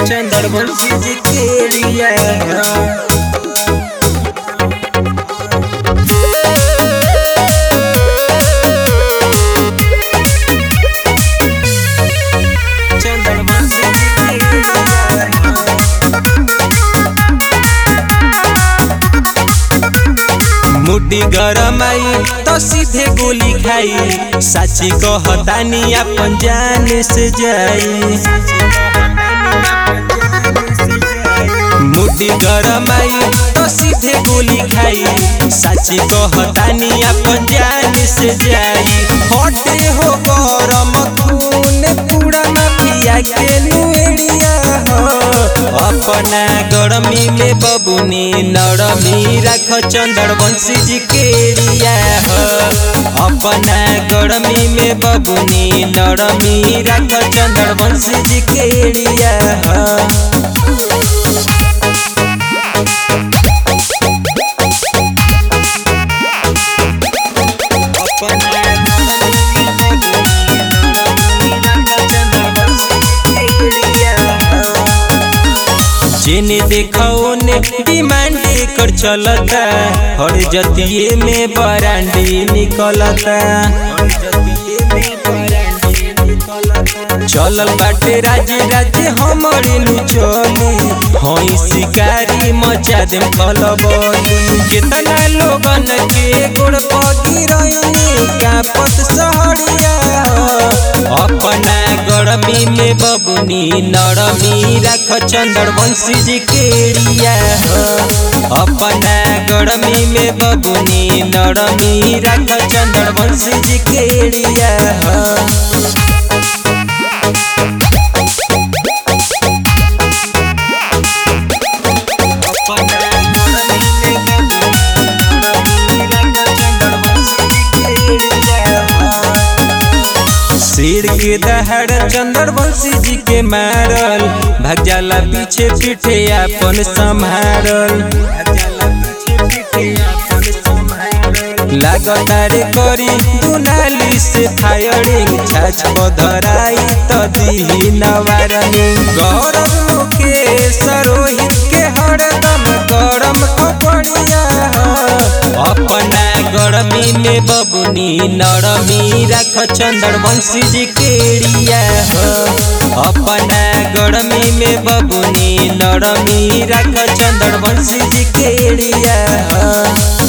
चंद्रवंशी जी केड़िया चंद्रवंशी जी केड़िया मुड्डी गरम आई तो सीधे गोली खाई साची कहतानी अपन जान से जाई मुड्डी गरम आई तो सीधे गोली खाई साची कहतानी अपन जान से जाई हटे हो गरम खून पूरा माफिया के नुएड़िया हो अपना गरमी में बबुनी नरमी रख चंद्रवंशी जी केड़िया हो अपना गरमी में बबुनी नरमी रख चंद्रवंशी जी केड़िया हो जेने देखो ने डिमांड कर चलता हर जतिये में बरांडी निकलता चलल बाटे राज्य राज्य हमारे नु चली हई शिकारी मचा देम खलबली कितना लोगन के गोड़ पगी रही कापत सहरिया अपना गरमी में बबुनी नरमी रख चंद्रवंशी जी केड़िया हो अपना गरमी में बबुनी नरमी रख चंद्रवंशी जी केड़िया हो शेर के दहाड़ चंद्रवंशी जी के मारल भाग जाला पीछे पीछे अपन संभारल लागतारे करी दुनाली से फायरिंग छाछ पधराई त दिही नवारनी गौरव के सरोहित के हरदम गरम कपड़िया अपना गरमी में बबुनी नरमी रख चंद्रवंशी जी केड़िया हो अपना गरमी में बबुनी नरमी रख चंद्रवंशी जी केड़िया हो